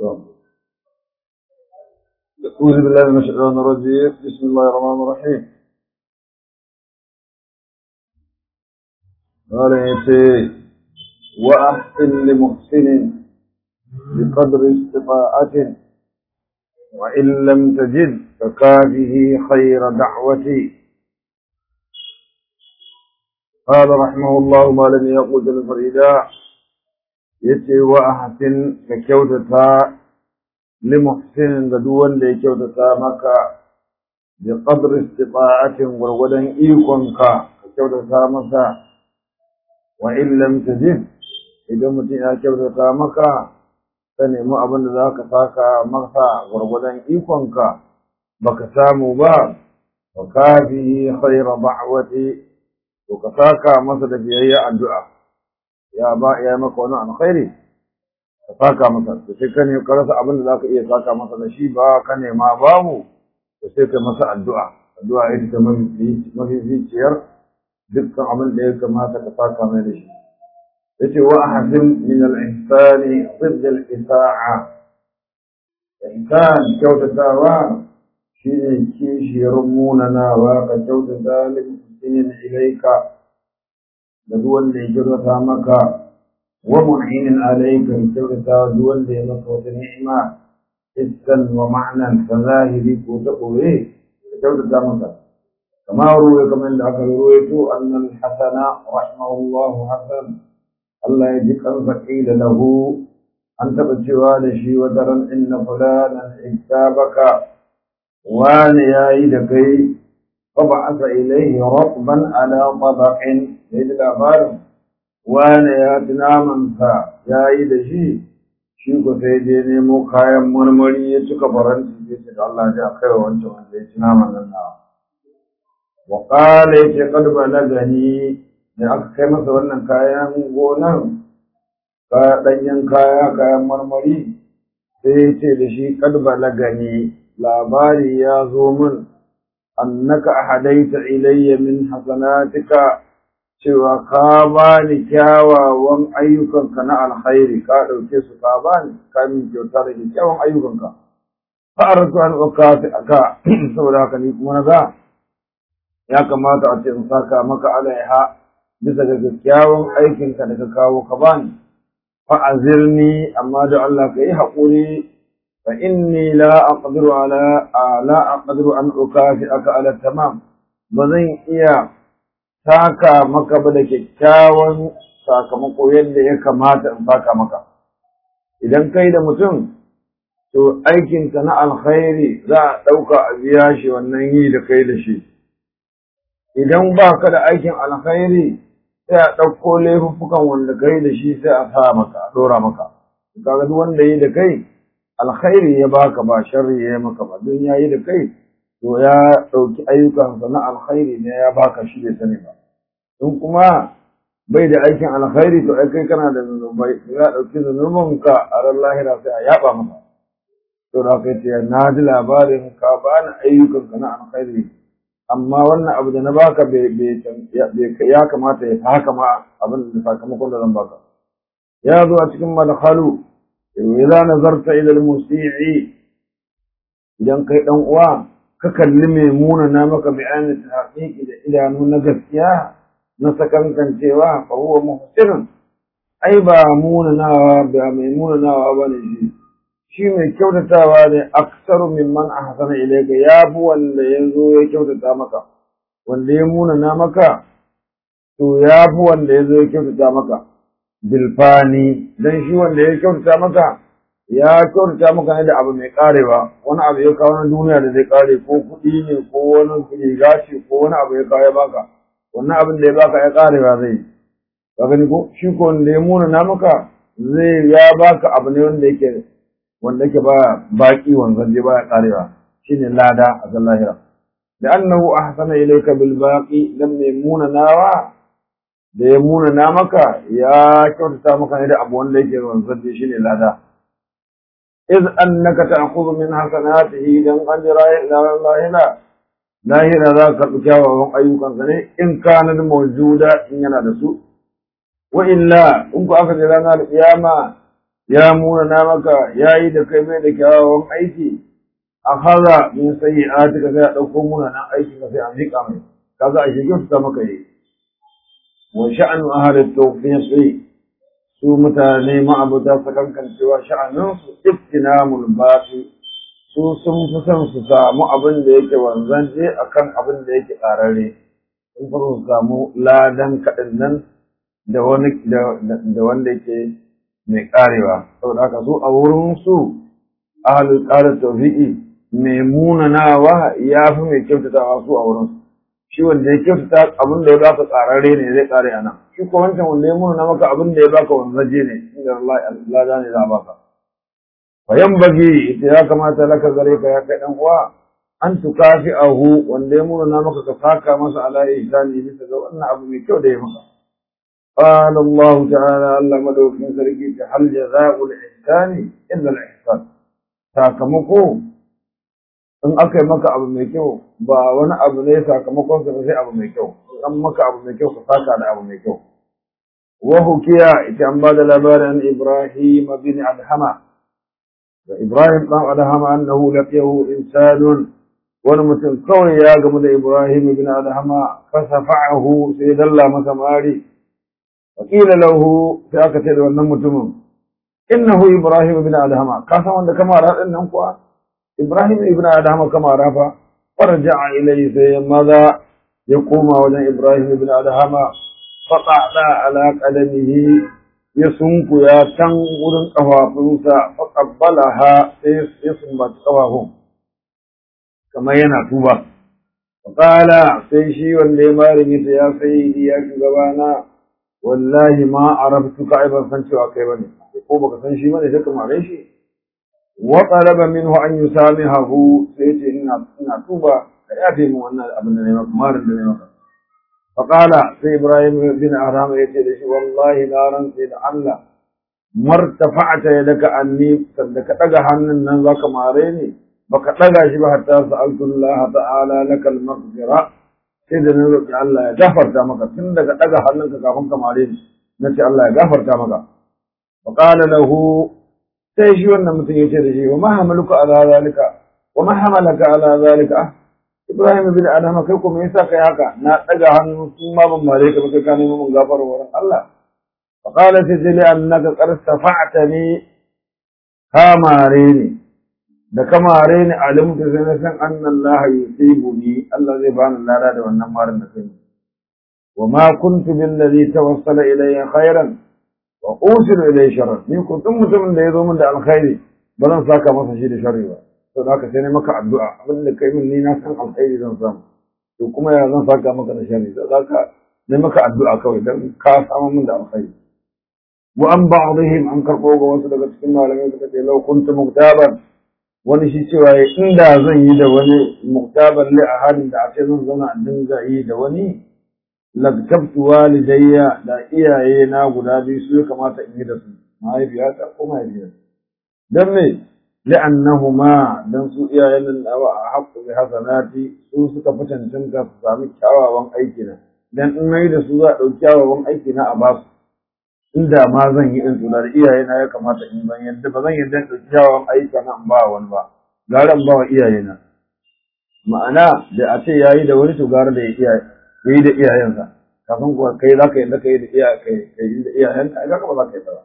أعوذ بالله من الشيطان الرجيم بسم الله الرحمن الرحيم قال يتي وأحسن لمحسن بقدر استطاعة وإن لم تجد فكافه خير دعوتي قال رحمه الله ما لم يقل الفريدا يتي وأحسن ككوتتا لمحسن قدوان لي كوتتا مكا بقدر استطاعة ورغدا إيقنك كوتتا مكا وإن لم تجد إذا متنا كوتتا مكا سنمو أبن ذاك ساكا مكا ورغدا إيقنك baka samu ba wa kafi khayra da'wati to ka saka masa da biyayya addu'a ya ba ya maka wani alkhairi ka saka masa to sai ka ne ka rasa abin da zaka iya saka masa da shi ba ka nema babu to sai ka masa addu'a addu'a ita ta mafi zuciyar dukkan abin da ya kamata ka saka mai da shi yace wa ahsin min al-ihsani ضد al-isa'a ihsan kyautatawa shi ne kishiyar munanawa ka kyautata lil ilaika da duk wanda ya kyautata maka wa mu'inin alaika ka kyautata duk wanda ya maka wata ni'ima hissan wa ma'nan ta zahiri ko ta ɓoye ka kyautata masa kama ruwa kamar da aka ruwaito annal hasana rahimahullahu hasan Allah ya ji kansa qila lahu an taɓa cewa da shi wata ran inna fulanan ittabaka wani ya yi da kai ba asa ilaihi rabban ala tabaqin sai da labarin wani ya ci namansa ya yi da shi shi ko sai je nemo kayan marmari ya cika faranti ya ce da Allah ya kai wa wancan wanda ya ci naman nan na wa qala yace qad balagani da aka kai masa wannan kayan gonan kaya danyen kaya kayan marmari sai ya ce da shi qad balagani labari ya zo min annaka ahadaita ilayya min hasanatika cewa ka bani kyawawan ayyukanka na alkhairi ka ɗauke su ka bani ka min kyauta da kyawawan ayyukanka fa arzu an ukati aka saboda haka ni kuma naga ya kamata a ce in saka maka alaiha bisa ga kyakkyawan aikinka da ka kawo ka bani fa azirni amma da Allah ka yi haƙuri فإني لا أقدر على لا أقدر أن أكافئك على التمام بزن إيا ساكا مكا بدك كاون ساكا مكو يد يكمات أن ساكا مكا idan kai da mutum to aikinka na alkhairi za a ɗauka a biya shi wannan yi da kai da shi idan ba ka da aikin alkhairi sai a ɗauko laifuffukan wanda kai da shi sai a sa maka a ɗora maka kaga duk wanda yi da kai alkhairi ya baka ba sharri ya maka ba don ya yi da kai to ya ɗauki ayyukansa na alkhairi ne ya baka shi bai sani ba in kuma bai da aikin alkhairi to ai kai kana da zunubai ya ɗauki zunubinka a ran lahira sai a yaba maka to da kai ce na ji labarin ka bani ayyukanka na alkhairi amma wannan abu da na baka bai ya kamata ya haka ma abin da sakamakon da zan baka ya zo a cikin madkhalu idza nazarta ila al-musii'i idan kai dan uwa ka kalli mai muna na maka bayanin tahqiqi da idanu na gaskiya na sakankancewa fa huwa muhsin ai ba muna nawa ba mai muna nawa bane shi shi mai kyautatawa ne aksaru mimman ahsana ilayka ya bu wanda yazo ya kyautata maka wanda ya muna na maka to ya bu wanda yazo ya kyautata maka bilfani dan shi wanda ya kyautata maka ya kyautata maka ne da abu mai karewa wani abu ya kawo na duniya da zai kare ko kuɗi ne ko wani riga ce ko wani abu ya kawo ya baka wannan abin da ya baka ya karewa zai ka gani ko shi ko wanda ya muna na maka zai ya baka abu ne wanda yake wanda yake ba baki wanzan je baya karewa shine lada a lahira da annahu ahsana ilayka bil baqi lam yamuna nawa da ya muna na maka ya kyautata maka ne da abu wanda yake wanzan je shine lada iz annaka ta'khudhu min hasanatihi dan ajra ila lahira lahira za ka karɓi kyawawan ayyukansa ne in kana mawjuda in yana da su wa illa in ku aka je ranar kiyama ya muna maka ya yi da kai mai da kyawawan aiki a haza min sayi a tuka sai a ɗauko muna nan aiki ka sai a miƙa mai kaga a shigin ta maka yi wa sha'anu ahli tawfiqi su mutane ma'abuta sakankan cewa sha'aninsu iftinamul baqi su sun fi son su samu abin da yake wanzance akan abin da yake ƙararre sun fi su samu ladan kaɗin nan da wani da wanda yake mai ƙarewa saboda haka su a wurin su ahlul qala tawfiqi mai munanawa ya fi mai kyautatawa su a wurin su shi wanda ya kyautata abin da ya baka ƙararre ne zai ƙare a nan shi ko wancan wanda ya munana maka abin da ya baka wanzaje ne inda Allah lada ne za a baka فينبغي ita ya kamata laka gare ka ya kai dan uwa an tukafi'ahu wanda ya murna maka ka saka masa ala ihsani bisa ga wannan abu mai kyau da ya maka qala Allah ta'ala Allah madaukin sarki ta hal jazaa'ul ihsani illa al ihsan sakamako in aka yi maka abu mai kyau ba wani abu ne sakamakon sa sai abu mai kyau an maka abu mai kyau ka saka da abu mai kyau wa hukiya ita an ba da labarin Ibrahim bin Adhama Ibrahim ɗan Adhama annahu laqiyahu insanun wani mutum kawai ya gamu da Ibrahim ibn Adhama fasafa'ahu sai dalla masa mari wa qila lahu sai aka ce da wannan mutumin innahu Ibrahim ibn Adhama ka san wanda kama ra din nan kuwa Ibrahim ibn Adhama kama ra fa farja'a ilayhi sai maza ya koma wajen Ibrahim ibn Adhama faqada ala qadamihi ya sunkuya can wurin ƙafafunsa faƙabbalaha sai ya sumbaci ƙafafun kamar yana tuba faƙala sai shi wanda ya marin ita ya sai ya shugabana wallahi ma arabtu ka ai ban san cewa kai bane ko baka san shi bane sai ka mare shi wa talaba minhu an yusamihahu sai ce ina ina tuba ka yafe min wannan abin da ne maka marin da ne maka فقال في إبراهيم بن أرام يتي والله نارا سيد الله ما ارتفعت يدك عني صدق تغا hannun nan zaka mare ni baka daga shi ba hatta sa'altu Allah ta'ala laka al-maghfira sai da nan roki Allah ya gafarta maka tun daga daga hannunka kafin ka mare ni nace Allah ya gafarta maka faqala lahu sai shi wannan mutum yace da shi wa ma hamaluka ala zalika wa ma hamalaka ala zalika Ibrahim bin Adama kai kuma yasa kai haka na daga hannu sun ma ban mare ka baka kana mun gafara wurin Allah fa qala tajli annaka qad safa'tani ka mare ni da ka mare ni alimtu sai na san anna Allah yusibuni Allah zai bani lada da wannan marin da kai wa ma kuntu bil ladhi tawassala ilayya khairan wa usiru ilayhi sharran ni kuntum mutumin da yazo min da alkhairi ba zan saka masa shi da sharri ba to da haka sai ne maka addu'a abin da kai min ni na san alkhairi zan samu to kuma ya zan saka maka da sharri da zaka ne maka addu'a kawai dan ka samu min da alkhairi wa an ba'dihim an karbo ga wasu daga cikin malamai suka ce law kuntu muktaban wani shi cewa inda zan yi da wani muktaban li ahadin da ake zan zauna a dinga yi da wani lagtabtu walidayya da iyaye na guda biyu su ya kamata in yi da su mahaifiyata ko mahaifiyata dan me لأنهما dan su iyayen nan nawa a haƙƙu bi hasanati su suka fi cancanta su sami kyawawan aiki na dan in nayi da su za a ɗauki kyawawan aiki na a ba su inda ma zan yi in tuna da iyaye na ya kamata in ban yadda ba zan yadda in ɗauki kyawawan aiki na in ba wani ba gara in ba wa iyaye na ma'ana da a ce yayi da wani to gara da ya yi da iyayensa kafin kuwa kai za ka yadda ka yi da iyayenka ai ka ba za ka yi ba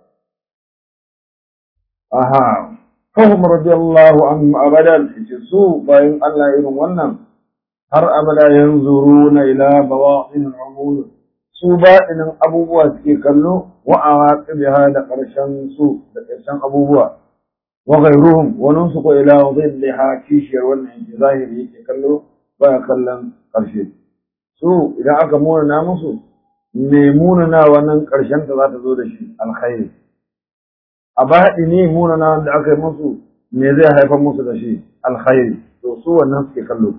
aha fahim radiyallahu anhum abadan yace su bayan Allah irin wannan har abada yanzuruna ila bawa'in al-umur su baɗinin abubuwa suke kallo wa awaqibiha da ƙarshen su da ƙarshen abubuwa wa ghayruhum wa nunsu ko ila dhilliha kishiyar wannan yake zahiri yake kallo baya kallon ƙarshe su idan aka munana musu me munana wannan ƙarshen ta za ta zo da shi alkhairi a baɗi ne munana da aka yi musu me zai haifar musu da shi alkhairi to su wannan suke kallo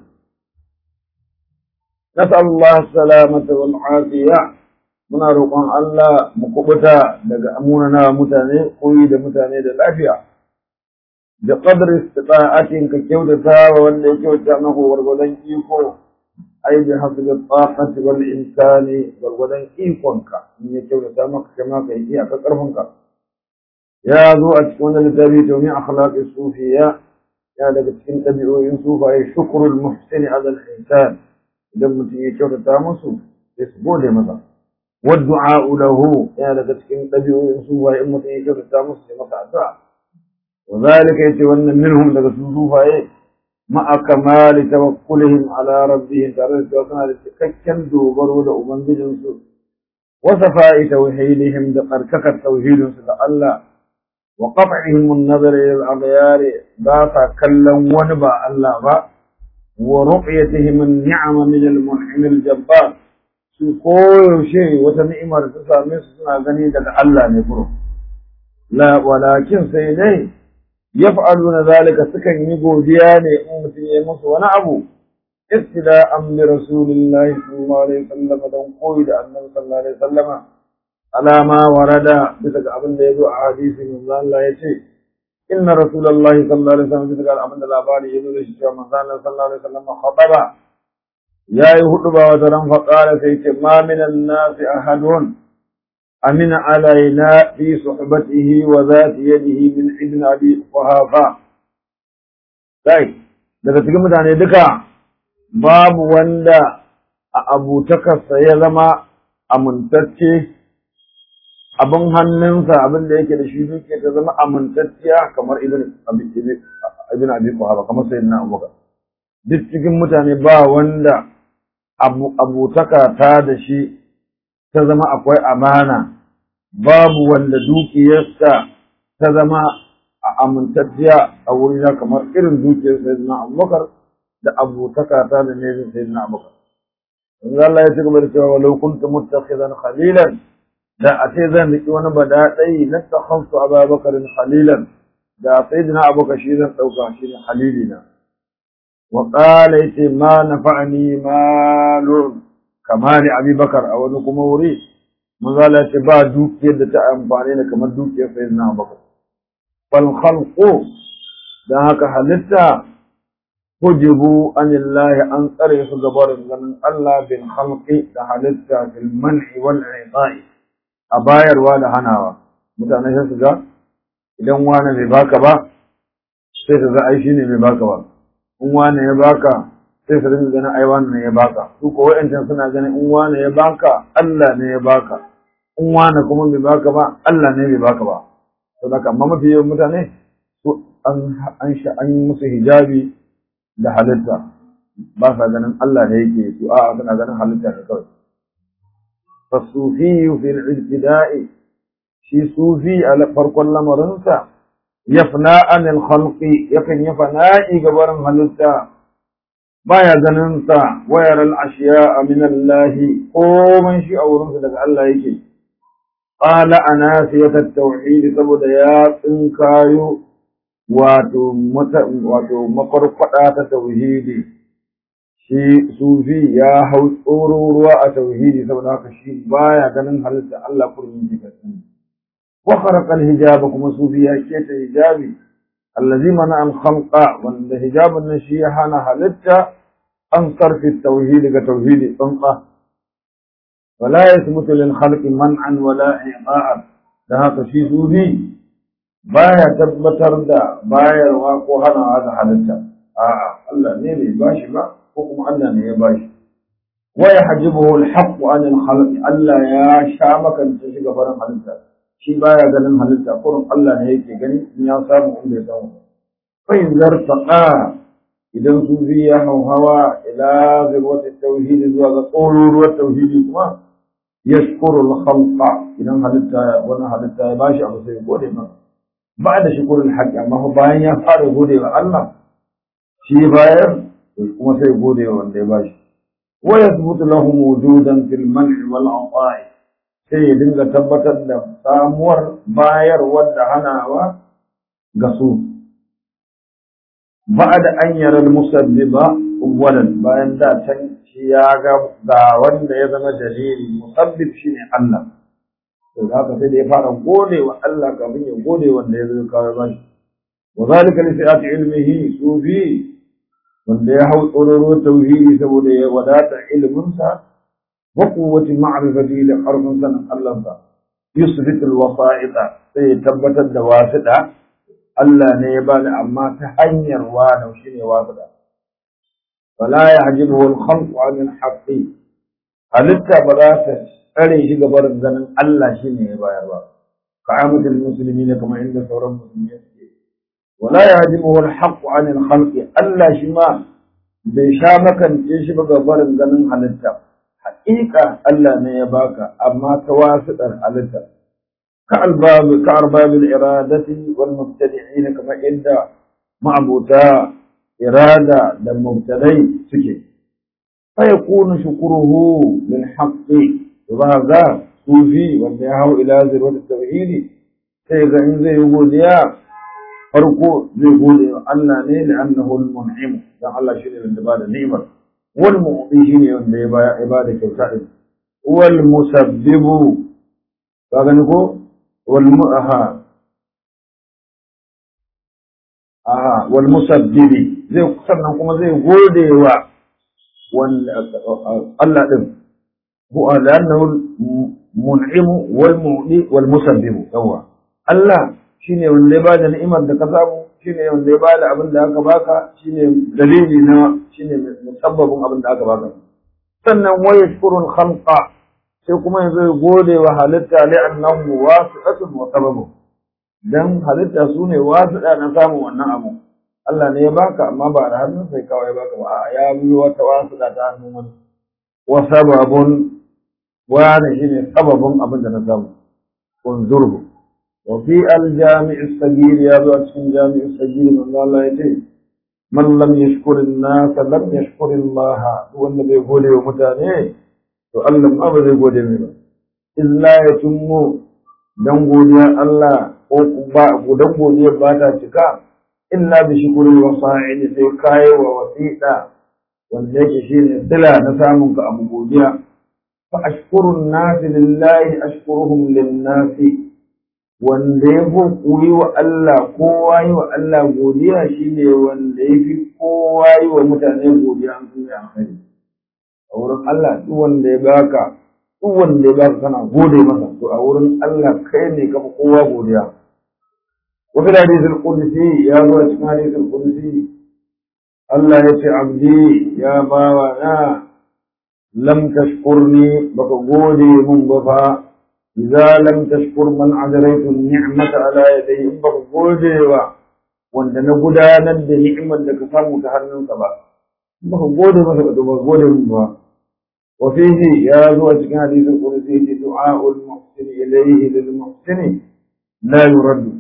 nas'al Allah salamata wal afiya muna roƙon Allah mu kubuta daga munana mutane koyi da mutane da lafiya da qadri istita'atin ka kyautata wa wanda ya kyauta maka gwargwadon iko ai bi hasbi taqati wal insani gwargwadon ikonka in ya kyautata maka kai ma kai iya ka karfinka ya zo a cikin wannan littafi domin akhlaqi sufiya ya daga cikin ɗabi'o'in sufaye shukrul muhsini ala al-insan idan mutum ya kyautata musu sai su gode masa والدعاء له يا daga cikin ɗabi'o'in sufaye in mutum ya kyautata musu sai masa addu'a وذلك يتولى منهم daga su sufaye ma'a kamali tawakkulihim ala rabbihim tare da suna da cikakken dogaro da ubangijinsu wa safa'i tauhidihim da karkakar tauhidinsu da Allah wa qat'ihim an-nazar ila al-aghyar ba sa kallon wani ba Allah ba wa ru'yatihim an-ni'ama min al-mun'im al-jabbar su koyaushe wata ni'ima da ta same su suna gani daga Allah ne kuro la walakin sai dai yaf'aluna zalika sukan yi godiya ne in mutum ya musu wani abu ibtida'an bi rasulillahi sallallahu alaihi wasallam dan koyi da annabi sallallahu alaihi wasallam alama warada bisa ga abin da yazo a hadisi manzo Allah yace inna rasulullahi sallallahu alaihi wasallam bisa ga abin da labari yazo da shi cewa manzo Allah sallallahu alaihi wasallam khataba yayi huduba wa zaran faqala sai ce ma minan nasi ahadun أمن علينا في صحبته وذات يده من ابن أبي قحافة طيب daga cikin mutane duka babu wanda a abutakarsa ya zama amintacce abin hannunsa abin da yake da shi duke ta zama amintacciya kamar ibn ibn abi quhafa kamar sayyidina abubakar duk cikin mutane ba wanda abutaka ta da shi ta zama akwai amana babu wanda dukiyarsa ta zama a amintacciya a wurina kamar irin dukiyar sayyidina abubakar da abutaka ta da ne sayyidina abubakar in Allah ya ci gaba da cewa walau kuntu muttakhidan khalilan da a ce zan riki wani badadai na takhansu abubakar khalilan da sayyidina abubakar shi zan dauka shi ne khalilina wa qala yace ma nafa'ani malun kamar abubakar a wani kuma wuri manzala ce ba dukiyar da ta amfani da kamar dukiyar sai na baka fal khalqu dan haka halitta hujibu anillahi an tsare su gabarin ganin Allah bin khalqi da halitta fil man'i wal i'ta'i a bayarwa da hanawa mutane sai su ga idan wani bai baka ba sai su ga ai shine bai baka ba in wani ya baka sai su dinga ganin ai wani ne ya baka su ko wa'ancan suna ganin in wani ya baka Allah ne ya baka in wani kuma bai baka ba Allah ne bai baka ba to da amma mafi yawan mutane su an an sha an yi musu hijabi da halitta ba sa ganin Allah ne yake su a suna ganin halitta ne kawai fasufi fil ibtida'i shi sufi a farkon lamarinsa yafna anil khalqi yakan yi fana'i gabarin halitta baya ganin sa wayar al-ashiya min Allah komai shi a wurinsa daga Allah yake qala anasiyat at-tauhid saboda ya tsinkayo wato wato makwarkwada ta tauhidi shi sufi ya hau tsoro ruwa a tauhidi saboda haka shi baya ganin halitta Allah kullum yake ganin wa kharaqa al-hijaba kuma sufi ya keta hijabi allazi mana al-khalqa wanda hijabun nan shi ya hana halitta an sarfi tauhidi ga tauhidi tsantsa wala yathbutu lil khalqi man'an wala i'a'a da haka shi sufi baya tabbatar da bayarwa ko hanawa ga halitta a'a Allah ne bai bashi ba ko kuma Allah ne ya bashi wa yahjibuhu al-haqq an al-khalq Allah ya sha makance shi gaban halitta shi baya ganin halitta kurin Allah ne yake gani in ya samu in bai samu fa in zartaqa idan sufi ya hauhawa ila zirwat tauhid zuwa ga tsoruruwar tauhidi kuma yashkuru al-khalqa idan halitta wannan halitta ya bashi abu sai gode masa ba da shukurul haqqi amma bayan ya fara gode wa Allah shi bayar kuma sai gode wa wanda ya bashi wa yathbutu lahum wujudan fil man'i wal 'ata'i sai ya dinga tabbatar da samuwar bayarwar da hanawa ga su ba'da an yara musabbiba awwalan bayan da can shi ya ga ga wanda ya zama dalili musabbib shine Allah to da haka sai da ya fara gode wa Allah kafin ya gode wanda ya zo kawo bashi wa zalika li sa'ati ilmihi sufi wanda ya hau tsororo tauhidi saboda ya wadata ilminsa wa quwwati ma'rifati da karfin sanin Allah sa yusbit alwasa'ita sai ya tabbatar da wasida Allah ne ya bani amma ta hanyar wani shine wasida fala yahjibuhu alkhalqu an alhaqqi halitta ba za ta tsare shi ga barin ganin Allah shine ya bayar ba كعامة المسلمين كما عند ثورة المسلمين ولا يهدمه الحق عن الخلق ألا شما بشامك يشب غبر غنن حلتا حقيقة ألا نيباك أما تواسط الحلتا كأرباب كأرباب الإرادة والمبتدعين كما عند معبوتا إرادة للمبتدئ سكي فيكون شكره للحق وهذا sufi wanda ya hau ila zirwata tauhidi sai ga in zai yi godiya farko zai gode wa Allah ne da annahu al-mun'im dan Allah shine wanda ba da ni'imar wal mu'ti shine wanda ya baya ibada kyauta din wal musabbibu ka gani ko wal mu'aha aha wal musabbibi zai sannan kuma zai gode wa wanda Allah din huwa lannahu mun'im wal mu'li wal musabbibu yawa Allah shine wanda ya bada ni'imar da ka samu shine wanda ya bada abin da aka baka shine dalili na shine musabbabin abin da aka baka sannan wa yashkurul khalqa sai kuma yanzu ya gode wa halitta li annahu wasi'atun wa sababu dan halitta sune wasi'a na samu wannan abu Allah ne ya baka amma ba da hannun sai kawai ya baka ba ya bi wata wasi'a ta hannun wani wa sababun wani shine sababin abin da na samu unzurhu wa fi al-jami' as-sagir ya zo a cikin jami' as-sagir manzo Allah ya ce man lam yashkur an-nas lam yashkur Allah wanda bai gode wa mutane to Allah ma ba zai gode mai ba illa ya tummu dan godiya Allah ko ba dan godiya ba ta cika illa bi shukri wa sa'id sai kai wa wasiqa wanda yake shine sila na samun ka abu godiya fa ashkuru an-nas lillahi ashkuruhum lin-nas wanda ya fi wa Allah kowa yi wa Allah godiya shine wanda ya fi kowa yi wa mutane godiya an sun yi alkhairi a wurin Allah duk wanda ya baka duk wanda ya baka kana gode masa to a wurin Allah kai ne ka fi kowa godiya wa fi hadithul qudsi ya zo a cikin hadithul qudsi Allah ya ce abdi ya bawa na lam tashkurni baka gode mun ba fa idza lam tashkur man adraitu ni'mata ala yadayhi in baka gode wa wanda na gudanar da ni'imar da ka samu ta hannunsa ba baka gode masa ba ba gode mun ba wa fihi ya zo a cikin hadisin qudsi ce du'a'ul muhsin ilayhi lil muhsin la yuraddu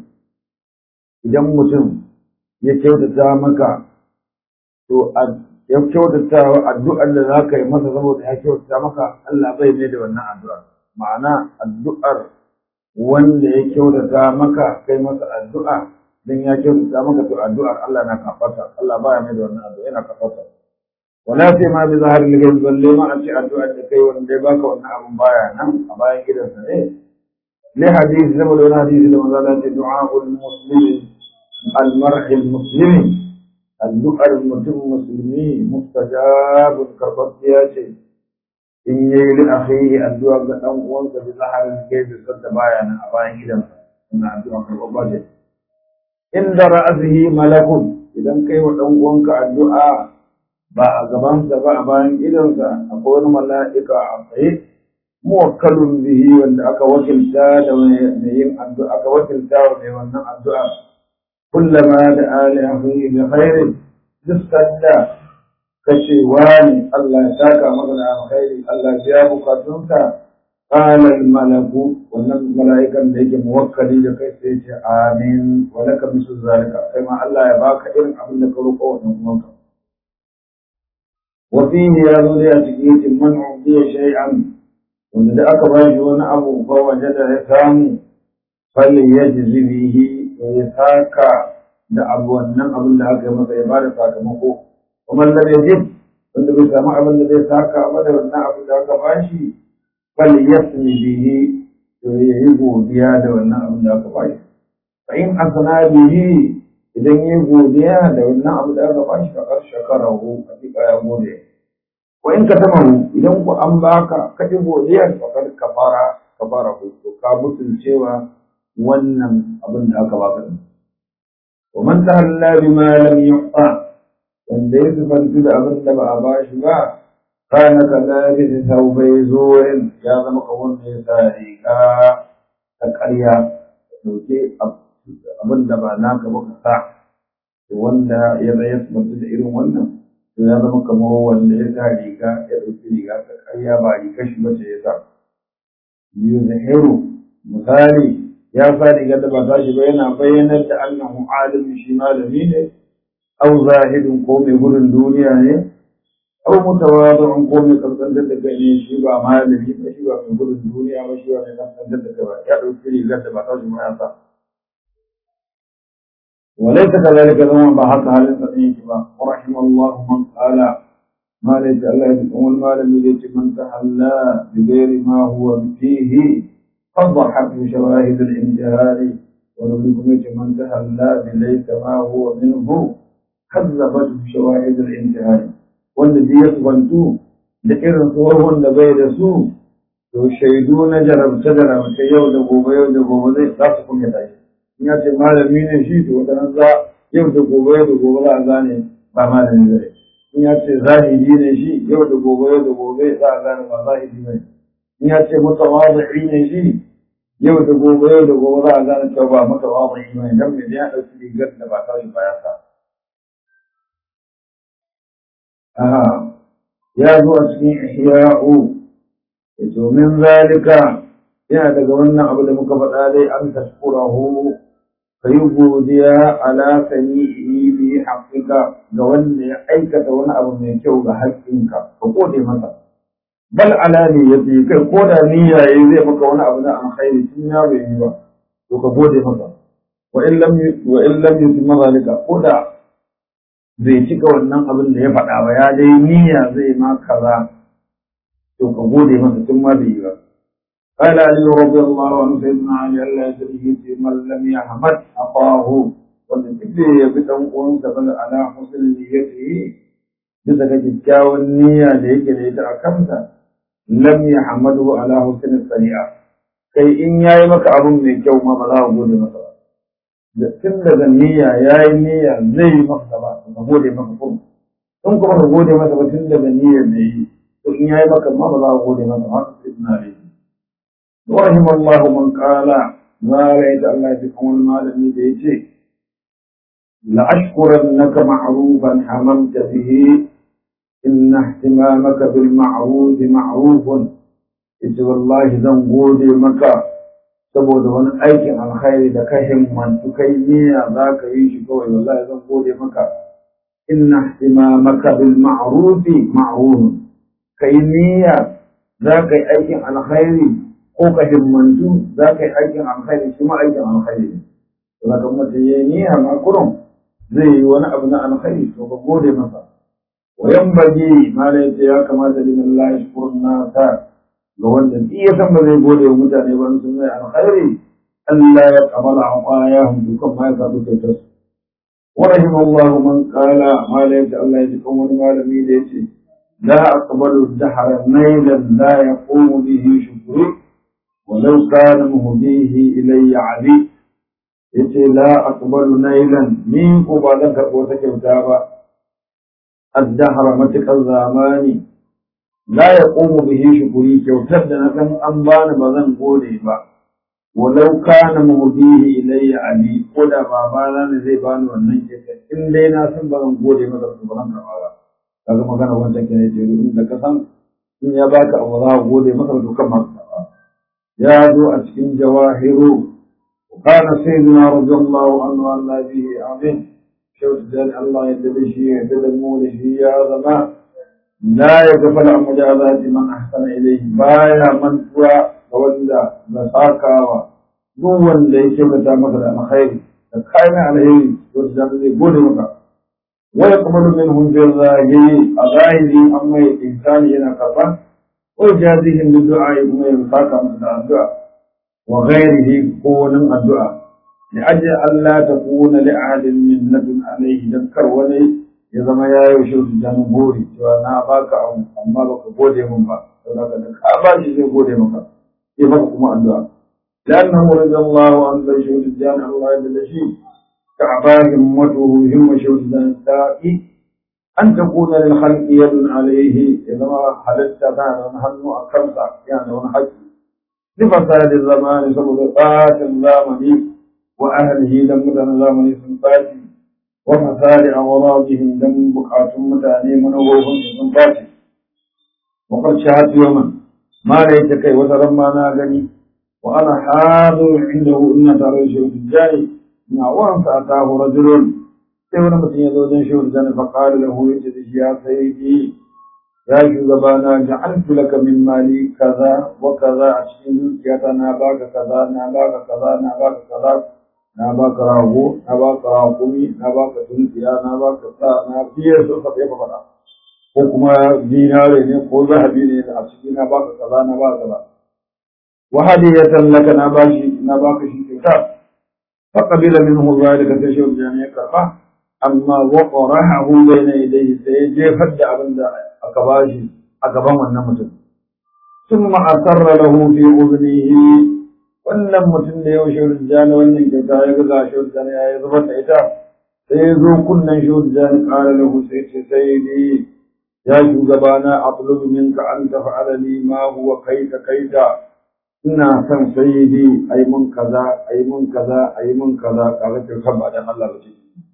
idan mutum ya kyautata maka to ya kyautata addu'ar da za ka yi masa saboda ya kyautata maka Allah bai mai da wannan addu'ar ma'ana addu'ar wanda ya kyautata maka kai masa addu'a dan ya kyautata maka to addu'ar Allah na kafarta Allah baya mai da wannan addu'a yana kafarta wala sai ma bi zahar ligan balle ma a ce addu'ar da kai wanda ya baka wannan abun baya nan a bayan gidansa ne li hadisi saboda wani hadisi da manzo Allah ya ce du'a'ul muslimi al-mar'i al-muslimi addu'ar mutum musulmi mustajabun karɓaɓɓiya ce in yi li akhihi addu'a ga dan uwansa bi zaharin gaibi sadda baya nan a bayan gidansa ina addu'a karɓaɓɓa ce inda ra'asihi malakun idan kai wa dan uwanka addu'a ba a gabansa ba a bayan gidansa akwai wani mala'ika a tsaye muwakkalun bihi wanda aka wakilta da mai yin addu'a aka wakilta wa mai wannan addu'a كلما دعا لأخيه بخير جسد كشي واني الله يساك مغنى خير الله جابك تنك قال الملك wannan mala'ikan da yake muwakkali da kai sai ce amin wa laka misu zalika sai ma Allah ya baka irin abin da ka roƙo wannan uwanka wa fihi ya zo da cikin yace man udiya shay'an wanda da aka bashi wani abu ba wajada ya samu fal yajzi bihi ya saka da abu wannan abin da aka yi masa ya bada sakamako kuma da bai jin wanda bai samu abin da zai saka ba da wannan abin da aka bashi fal yasmi bihi to ya yi godiya da wannan abin da aka bashi fa in asana bihi idan yi godiya da wannan abin da aka bashi fa kar shakarahu hakika ya gode wa in ka tamahu idan ku an baka ka ji godiya fa kar kafara kafarahu to ka mutuncewa wannan abin da aka baka din wa man tahalla bima lam yu'ta wanda ya sifantu da abin da ba a bashi ba kana ka lafi taubai zuwan ya zama ka wanda ya sa riga ta ƙarya dauke abin da ba naka ba ka sa wanda ya zai sifantu da irin wannan to ya zama kamar wanda ya sa riga ya ɗauki riga ta ƙarya ba riga shi mace ya sa yuzhiru misali ya sa riga da ba ta shi ba yana bayyanar da annahu alim shi malami ne au zahidin ko mai gudun duniya ne au mutawadin ko mai kankantar da kai ne shi ba malami ba shi ba mai gudun duniya ba shi ba mai kankantar da kai ba ya ɗauki rigar da ba ta shi ba ya sa وليس كذلك زمان بحق هل الصديق ورحم الله من قال ما ليس الله يتقوم المال الذي من تحلى بغير ما هو فيه فضحته شواهد الانتهار ولكم من تحلى بليس ما هو منه كذبته شواهد الانتهار والذي يثبتوا لإرن صورهم لبيد سوء to shaidu na jarabce jarabce yau da gobe yau da gobe zai za su kuma tashi in ya ce malami ne shi to wata nan za yau da gobe yau da gobe za a gane ba malami ba in ya ce zahiri ne shi yau da gobe yau da gobe za a gane ba zahiri ba in ya ce mutawazi ne shi yau da gobe yau da gobe za a gane cewa ba mutawazi ba dan me ya dauki rigar da ba ta yi baya sa aha ya zo a cikin ihya'u domin zalika yana daga wannan abu da muka faɗa dai an tashkurahu ka yi godiya ala sani'i bi haƙiƙa ga wanda ya aikata wani abu mai kyau ga haƙƙinka ka gode masa bal ala ne ya fi kai ko da niyya yayi zai maka wani abu na alkhairi tun ya bai yi ba to ka gode masa wa in lam wa in lam yutimma zalika ko da bai cika wannan abin da ya faɗa ba ya dai niyya zai ma kaza to ka gode masa tun ma bai yi ba قال علي رضي الله عنه سيدنا علي الله يدريه من لم يحمد أخاه والذكر يبدأ أنت بل على حسن نيته bisa ga kyakkyawan niyya da yake da ita a kansa lam yahmadu ala husn sari'a kai in yayi maka abun mai kyau ma ba za ka gode masa ba da tun daga niyya yayi niyya zai yi maka ba ka gode maka kuma in kuma ka gode masa ba tun daga niyyar da yi to in yayi maka ma ba za ka gode masa ba sai ina da ورحم الله من قال ما رأيت الله يكون المالمي بيتي لأشكرنك معروفا حممت به إن اهتمامك بالمعروف معروف إذ والله زنقود مكة saboda wani aikin alkhairi da ka himmantu kai niyya za ka yi shi kawai wallahi zan gode maka inna ihtimamaka bil ma'rufi ma'ruf kai niyya za ka yi aikin alkhairi ko ka himmantu za ka yi aikin alkhairi shi ma aikin alkhairi ne to da kuma mutum ya yi niyya ma kurum zai yi wani abu na alkhairi to ka gode masa wa yanbaghi ma la ya kamata liman la yashkur nasa ga wanda duk ya san ba zai gode wa mutane ba sun mai alkhairi Allah ya kamala aqayahum dukan ma ya sabu kyautar su wa rahimallahu man qala ma la ya Allah ya ji kan wani malami da yace la aqbalu dahra nailan la yaqumu bihi shukri ولو كان مهديه إلي علي yace la aqbalu nailan ni ko ba zan karɓo ta kyauta ba addahara matuƙar zamani la yaqumu bihi shukuri kyautar da na san an bani ba zan gode ba walau kana muhdihi ilayya ali ko da babana ne zai bani wannan kyautar in dai na san ba zan gode masa ba zan karɓa ba kaga magana wancan kenan ce in da ka san in ya baka abu za ka gode masa to kan ma ya zo a cikin jawahiru وقال سيدنا رضي الله عنه عن به عظيم شوت ذلك الله يدبشي يدلمون يا زمان لا يغفل عن مجازات من احسن اليه بايا من توا تولى مساكا duk wanda ya ce mata masa da alkhairi da kayan alheri to da zai gode maka wa yaqbalu minhum fi zahiri a zahiri amma ya insani yana karban wa jazihim bi du'a kuma ya saka masa da addu'a وغيره كون الدعاء لأجل ألا تكون لأحد منة عليه ذكر ولي إذا ما يشوف جنبوري وأنا باك أو أما بك بودي من با فلك أبا شيء بودي مك ya maka kuma addu'a لأنه رضي الله عنه بشهود الجامع الله جل شيء كعبا همته هم شهود السائي أن تكون للخلق يد عليه إذا ما حدثت كان ونحن أكرمت يعني ونحج لفساد الزمان سبب فات الزامن وأهله لم يكن زامن سنفاتي وفساد أغراضهم لم بقعة متاني منوهم سنفاتي وقد شهدت يوما ما ليت كي وترمى ناغني وأنا حاضر عنده إن ترى شيء الجاي ما وان فأتاه رجل سيونا متين يزوجن شيء الجاي فقال له يجد يا سيدي يا شugabana ja'altu laka min mali kaza wa kaza a cikin dukiyata na baka kaza na baka kaza na baka kaza na baka rago na baka rakumi na baka tunkiya na baka sa na biye su sa ya faɗa ko kuma dinare ne ko zahabi ne a cikin na baka kaza na baka kaza وهدية لك نباشي نباكشي كتاب فقبل منه ذلك تشوف جميع كربه أما وقرحه بين يديه سيجي فد أبن أكباشي أكبام النمت ثم أسر له في أذنه wannan mutum da yau shirin jani wannan kyauta ya ga shirin jani ya zuba ta ita sai ya zo kunnen shirin jani ƙara lahu sai ce sai ni ya shugabana a minka an tafa'ala li ma huwa kaita kaita ina son sayyidi ai mun kaza ai mun kaza ai mun kaza kaga ce kan ba dan Allah ba ce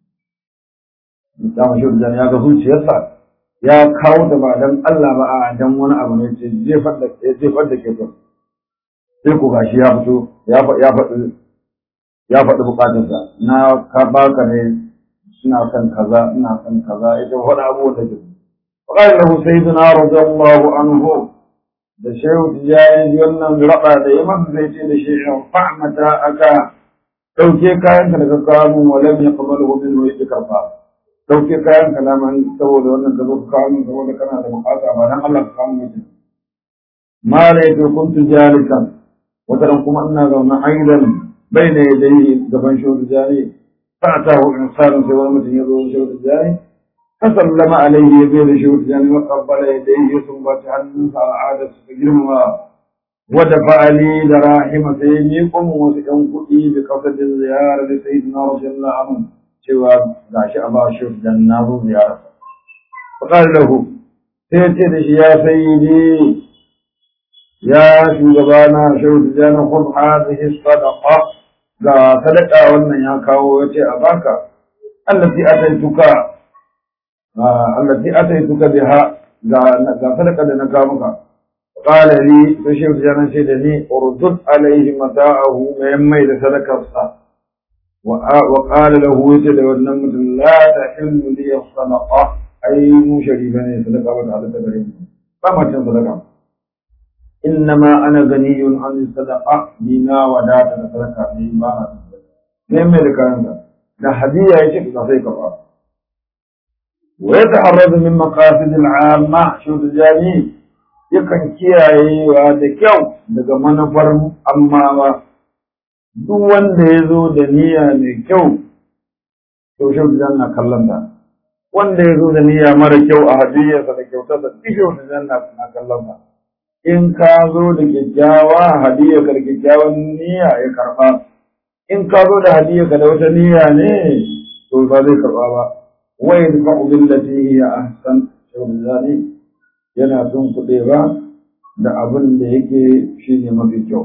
da shi da ya ga zuciyarsa ya kawo da ba dan Allah ba a dan wani abu ne ce jefar da ya jefar da ke kan sai ku gashi ya fito ya ya faɗi ya faɗi bukatarsa na ka baka ne ina son kaza ina son kaza ita faɗa abubuwan da ke فقال له سيدنا رضي الله عنه da shehu tijjani ji wannan raɗa da ya masa zai ce da shi in fa'mata aka ɗauke kayan ka daga kawo min walam ya kamar wa min wani karfa ɗauke kayan ka naman saboda wannan ka zo ka kawo min saboda kana da bukata ba dan Allah ka kawo min mutum ma la yake kuntu jalisan wata ran kuma ina zaune aidan bai da yadda gaban shehu tijjani fa'atahu insanun sai wani mutum ya zo shehu tijjani فسلم عليه بين شهود جن وقبل يديه ثم تهنس على عادة سجرم ودفع لي دراهم سيميكم وسكن قئي بقصد الزيارة لسيدنا رضي الله عنه سوى داش أبا شهود جنة زيارة فقال له سيتي يا سيدي يا شugabana شهود جن خذ هذه الصدقة ga sadaka wannan ya kawo yace a baka allati ataituka التي أتيتك بها غفلك لنكامك قال لي فشيخ جانا شيدني اردد عليه متاعه ميمي لسلك الصلاة وقال له وجد والنمت لا تحل لي الصدقة أي مو شريفا صدقة وتعالى تبريم فما كان صدقة إنما أنا غني عن الصدقة دينا وداتا صدقة دينا ميمي لكامك ده هدية يشك تصيك الله ويتحرز من مقاصد العامة شو تجاني yakan kiyayewa da kyau daga manufar amma ba duk wanda ya zo da niyya mai kyau to shi na kallon ta wanda ya zo da niyya mara kyau a hadiyarsa da kyautarsa duk shi na kallon ta in ka zo da kyakkyawa hadiyarka da kyakkyawan niyya ya karba in ka zo da hadiyarka da wata niyya ne to ba zai karba ba ويدفع بالتي هي أحسن شغلاني yana son kuɗewa da abin da yake shi ne mafi kyau.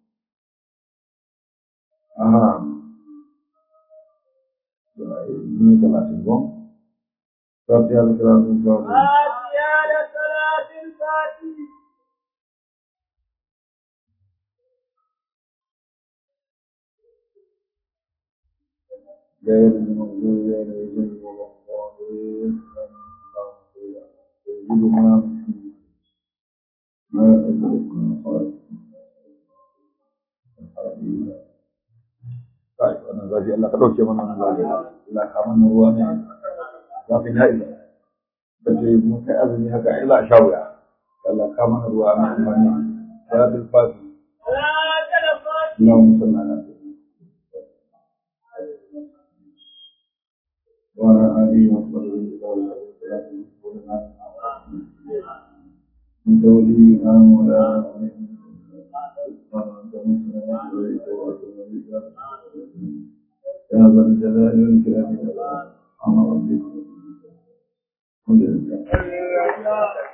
Aha, ni talatin gon? Fatiha da talatin fatiha. Fatiha da talatin fatiha. غير المغضوب عليهم ولا الضالين سيدنا ما أدركنا خالق Kai, wannan zafi Allah ka ɗauke mana wannan zafi. Allah ka mana ruwa ne. Zafi na isa. Ka ce mun kai azumi haka ai za a sha wuya. Allah ka mana ruwa na amfani. Salatul Fati. Allahumma salli ala وعلى آله وصحبه وسلم من تولينا مولانا عليك وأتوب إليك يا ذا الجلال والإكرام أمر ربك الحمد لله